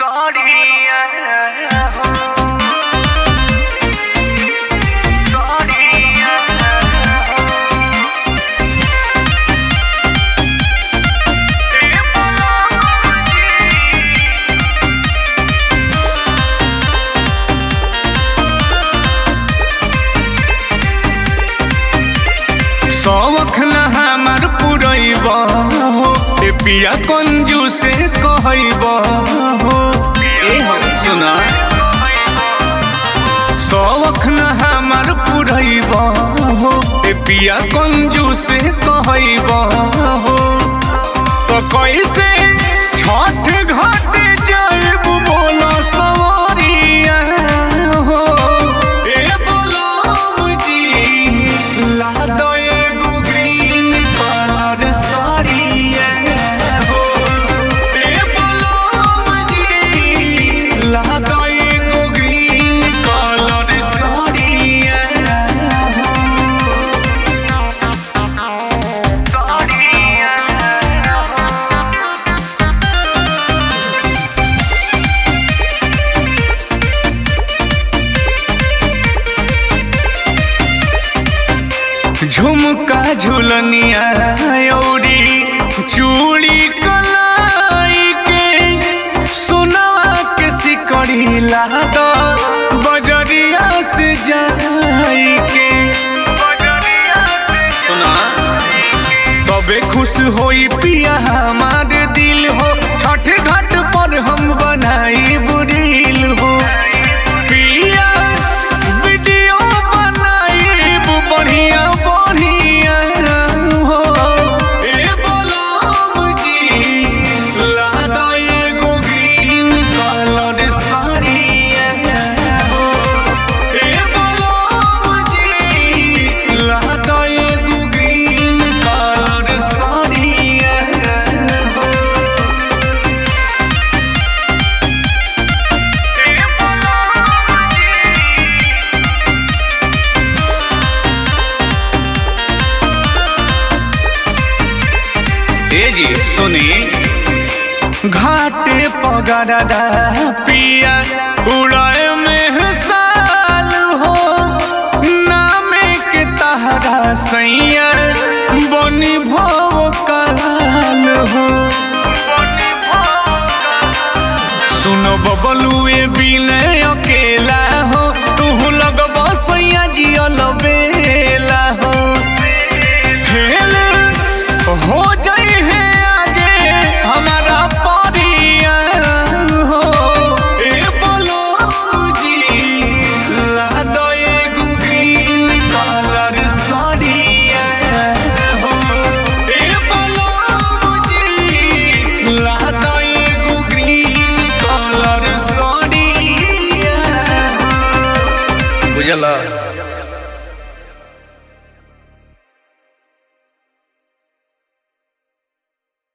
शौख न हमार पुरैब हो ए पिया कंजू से कहब हो ए हो सुना शौख न हमार पुरैब हो ए पिया कंजू से कहब हो तो कैसे छठ घाट जाएब बोला सवारिया हो ए बोलाम जी ला दो एगो ग्रीन कलर साड़िया हो ए बोलाम जी ला दो एगो ग्रीन कलर साड़िया हो झुमका झुलनिया औरी चूड़ी कलाई के सोनवा के सिकड़ी लाद बजरिया से जाई के सुना तबे खुश होई पिया हमार दिल हो छठ घाट पर हम बनाई बुरील हो पिया वीडियो बनाई बढ़िया बढ़िया हो ए बोलाम जी ला दो एगो ग्रीन कलर साड़िया हो ए बोलाम जी ला दो एगो ग्रीन कलर साड़िया हो ए जी सुनी घाटे पगड़ा पिया उड़ाए में साल हो नामे के तहरा सैया बनी भव काल हो सुनो बबलुए बिले अकेला हो तू लगब सैया जियल बेला हो खेल हो जाई है आगे हमारा परिया हो ए बोलो जी ला दो एगो ग्रीन कलर साड़िया हो ए बोलो जी ला दो एगो ग्रीन कलर साड़िया बुझला